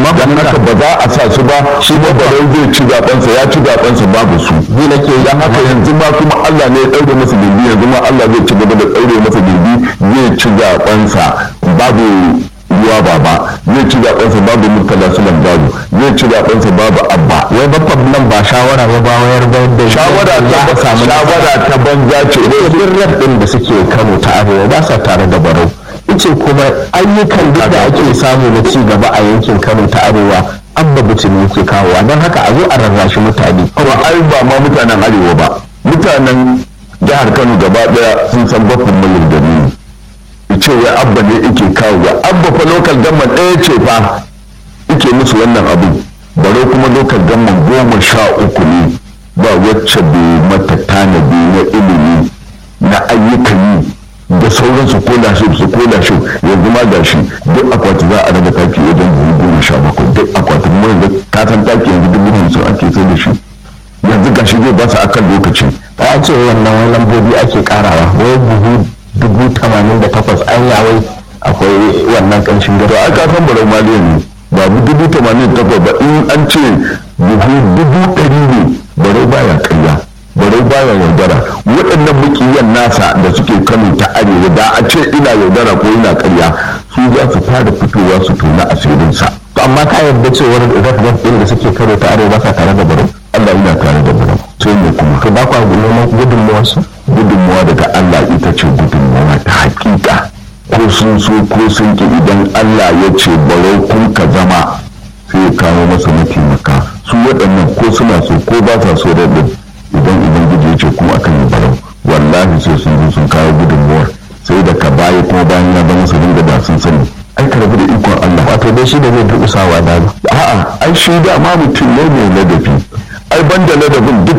amma ba dan haka ba za a sa su ba shi ba barau zai ci zabensa ya ci zabensa babu su ni nake dan haka yanzu ma kuma Allah ne ya daure masa gindi yanzu ma Allah zai ci gaba da daure masa gindi zai ci zabensa babu ruwa baba zai ci zabensa babu murtala sulan babu zai ci zabensa babu abba wai babban nan ba shawara ba ba wayar da da shawara za a ta samu shawara ta banza ce birnin din da suke Kano ta Arewa ba sa tare da Barau ice kuma ayyukan duk da ake samu na ci gaba a yankin Kano ta Arewa abba butumi yake kawowa don haka a zo a rarrashi mutane kuma ai ba ma mutanen arewa ba mutanen jihar kano gaba daya sun san bakon mai da ni ce wai abba ne yake kawo ga abba fa lokal gamman ɗaya ce fa yake musu wannan abu bare kuma lokal gamman goma sha uku ne ba wacce bai mata tanadi na ilimi na ayyukan yi da sauransu ko da shi su ko da shi yanzu ma ga shi duk akwati za a raba taki wajen dubu goma sha bakwai duk akwatin mu yanzu ka san taki yanzu dubu hamsin ake sai da shi yanzu ga shi zai ba su akan lokaci ta ce wannan wani lambobi ake karawa wai buhu dubu tamanin da takwas an yawai akwai wannan ƙanshin to gado ai ka san barau maliya ne babu dubu tamanin da takwas ba in an ce buhu dubu ɗari ne barau baya karya barau baya yaudara waɗannan mukiyan nasa da suke kano ta arewa da a ce ina yaudara ko ina karya su za su fara fitowa su tona asirinsa to amma ka yarda cewar rafraf ɗin da suke karo ta arewa ba sa tare da Barau Allah yana tare da barau sai ne kuma to ba kwa neman gudunmuwarsu gudunmuwa daga Allah ita ce gudunmuwa ta hakika ko sun so ko sun ki idan Allah ya ce barau kun ka zama sai ya kawo masa mataimaka su waɗannan ko suna so ko ba sa so da ɗin idan ubangiji ya ce kuma akan yi barau wallahi sai sun zo sun kawo gudunmuwar sai da ka baya kuma bayan ya zama su dinga da sun sani ai ka rabu da ikon Allah wato dai shi da zai durƙusawa da a'a ai shi da ma mutum ne mai ladabi ai banda ladabin duk